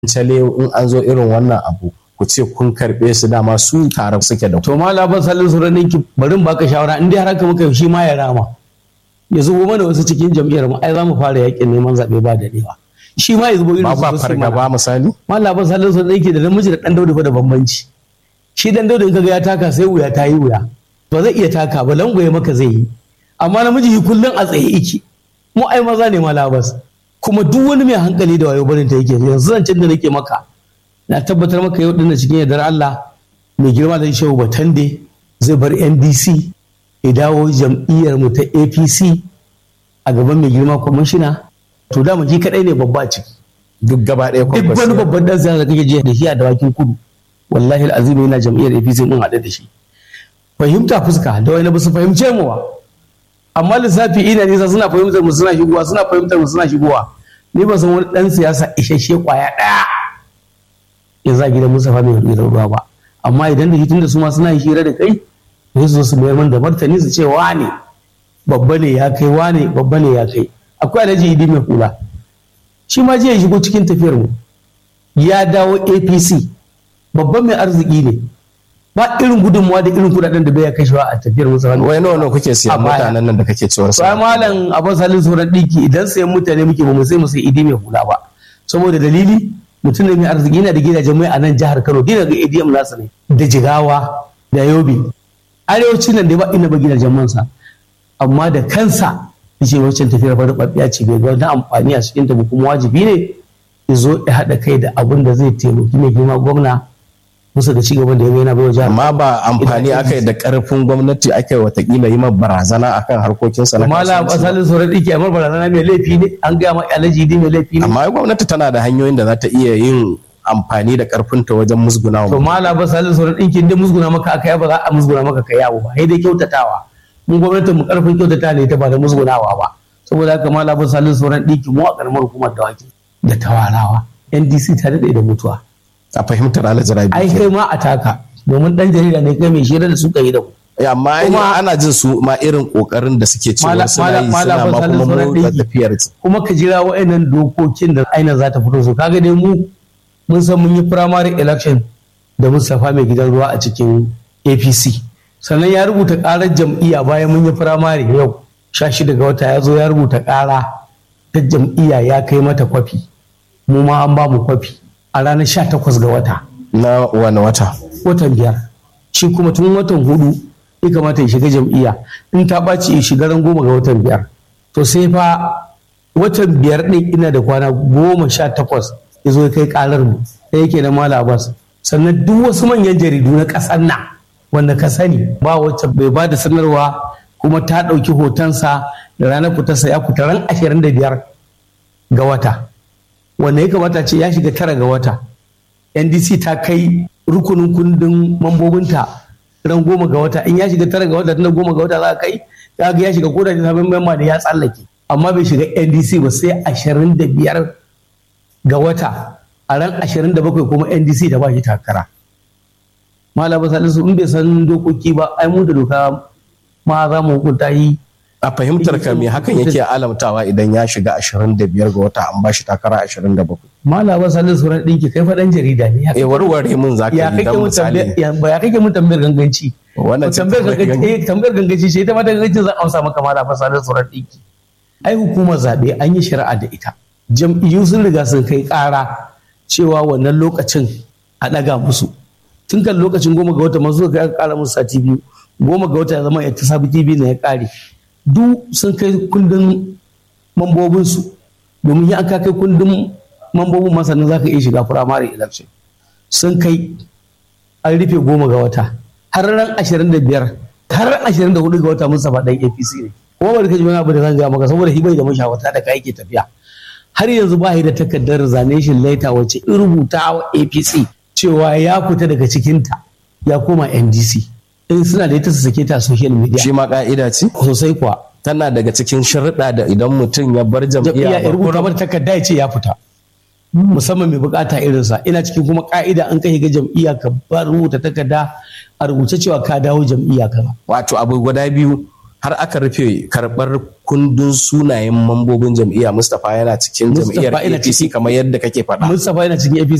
cale in an zo irin wannan abu ku ce kun karɓe su dama su tare suke da ku. to ma labar salin su ranin ki bari in baka shawara in dai har haka muka shi ma ya rama ya zubo mana wasu cikin jam'iyyar mu ai za mu fara yakin neman zaɓe ba da dewa shi ma ya zubo irin ba su ba su mana. fargaba misali ma labar salin su ranin ki da namiji da ɗan daudu fa da bambanci shi ɗan daudu in kaga ya taka sai wuya ta yi wuya ba zai iya taka ba langwaye maka zai yi amma namiji shi kullum a tsaye iki mu ai maza ne ma labas kuma duk wani mai hankali da wayo barin ta yake yanzu zancen da nake maka na tabbatar maka yau dinnan cikin yardar Allah mai girma da shehu Batande zai bar NDC ya dawo jam'iyyar mu ta APC a gaban mai girma kwamishina to da ji kadai ne babba a ciki duk gaba ɗaya duk wani kwakwasi babban dan siyasa da kake je da shi a dawakin kudu wallahi al'azim yana jam'iyyar APC mun haɗu da shi fahimta fuska da wani ba su fahimce mu ba amma lissafi ina nisa suna fahimtar mu suna shigowa suna fahimtar mu suna shigowa ni ba san wani dan siyasa isasshe kwaya ɗaya ya za gidan Mustapha mai hudu da ruwa ba amma idan da hitin da su ma suna yin hira da kai sai su zo su mayar min da martani su ce wane babba ne ya kai wane babba ne ya kai akwai alhaji idi mai hula shi ma jiya ya shigo cikin tafiyar mu ya dawo apc babban mai arziki ne ba irin gudunmuwa da irin kudaden da bai ya kashewa a tafiyar musa wani wai nawa nawa kuke siyan A baya. mutanen nan da kake cewar su sai malam abin salin sauran ɗinki idan sayan mutane muke ba mu sai mu sai idi mai hula ba saboda dalili mutum ne mai arziki yana da gidajen mai a nan jihar kano dina ga adm nasa ne da jigawa da yobe arewacin nan da ba ina ba gidajen mansa amma da kansa yace wancan tafiyar fa rubabbiya ce bai ga wani amfani a cikin ta ba kuma wajibi ne ya zo ya haɗa kai da abin da zai taimaki mai girma gwamna musu da cigaban da ya yana bai wa jihar amma ba amfani Ina- aka yi da karfin gwamnati aka yi watakila yi ma barazana akan harkokinsa na mala kasuwanci. asalin sauran ɗinki amma barazana mai laifi ne an gaya ma alaji ne mai laifi ne amma ai gwamnati tana da hanyoyin da za ta iya yin amfani da karfinta wajen musguna to wa mala ba salin sauran ɗinkin da musguna maka aka yi ba za a musguna maka ka yawo ba sai dai kyautatawa mun gwamnatin mu karfin kyautata ne ta ba da musgunawa ba saboda haka mala ba salin sauran ɗinkin mu a karamar hukumar dawaki da tawarawa ndc ta daɗe da mutuwa a fahimtar alhaji rabi ai kai ma a taka domin ɗan jarida ne kai mai shira da suka yi da ku Eh, amma ai Kuma- ana jin su ma irin kokarin da suke cewa Mala- suna mala- yi mala suna ba ma salin kuma sauran motsa ɗinki. tafiyar kuma ka jira wa'annan dokokin da aina za ta fito su kaga dai mu mun san mun yi primary election da Mustapha mai gidan ruwa a cikin APC sannan ya rubuta karar jam'iyya bayan mun yi primary yau sha shida ga wata ya zo ya rubuta kara ta jam'iyya ya kai mata kwafi mu ma an ba mu kwafi a ranar sha takwas ga wata na wani wata watan biyar shi kuma tun watan hudu ya kamata ya shiga jam'iyya in ta ɓaci ya shiga ran goma ga watan biyar to sai fa watan biyar ɗin ina da kwana goma sha takwas ya zo ya kai ƙarar mu da yake na mala abbas sannan duk wasu manyan jaridu na ƙasar nan wanda ka sani ba wacce bai ba da sanarwa kuma ta ɗauki hotonsa da ranar fitarsa ya fita ran ashirin da biyar ga wata wanda ya kamata ce ya shiga tara ga wata ndc ta kai rukunin kundin mambobinta ran goma ga wata in ya shiga tara ga wata tana goma ga wata za a kai za ga ya shiga koda da sabon memba da ya tsallake amma bai shiga ndc ba sai ashirin da biyar ga wata a ran ashirin da bakwai kuma ndc da ba shi takara malaba salisu in bai san dokoki ba ai mu da doka ma za mu hukunta yi a fahimtar ka me hakan yake alamtawa idan ya shiga 25 ga wata an bashi takara 27 malaba salisu ran ɗinki kai faɗan jarida ne ya eh warware mun zaka ya yi kake dan mun misali tambayar ya ba ya kake mun tambayar ganganci Wannan ce tambayar tambayar ganganci eh tambayar ganganci ce ita ma ta ganganci zan amsa maka mala fa sanin surar dinki ai hukumar zabe an yi shari'a da ita jam'iyyu sun riga sun kai ƙara cewa wannan lokacin a ɗaga musu tun kan lokacin goma ga wata masu suka kai ƙara musu sati biyu goma ga wata ya zama ya ta sabi tv na ya ƙare duk sun kai kundin mambobinsu domin ya an ka kai kundin mambobin masanin za ka iya shiga firamare election sun kai an rufe goma ga wata har ran ashirin da biyar har ran ashirin da hudu ga wata Mustapha dan APC ne kuma bari ka ji wani abu da zan gaya maka saboda hibai da mashawarta da ka yake tafiya har yanzu ba shi da takardar resignation letter wacce in rubuta wa APC cewa ya fita daga cikinta ya koma NDC in suna da ita su sake ta a social media shi ma ka'ida ce sosai kuwa tana daga cikin sharuɗa da idan mutum ya bar jam'iyya jam'iyya ya rubuta mata takarda ya ce ya fita musamman mai bukata irinsa ina cikin kuma ka'ida an kai ga jam'iyya ka ba rubuta takarda a rubuce cewa ka dawo jam'iyya kaza wato abu guda biyu har aka rufe karɓar kundin sunayen mambobin jam'iyya Mustapha yana cikin jam'iyyar Mustapha yana APC ciki. kamar yadda kake faɗa. Mustapha yana cikin APC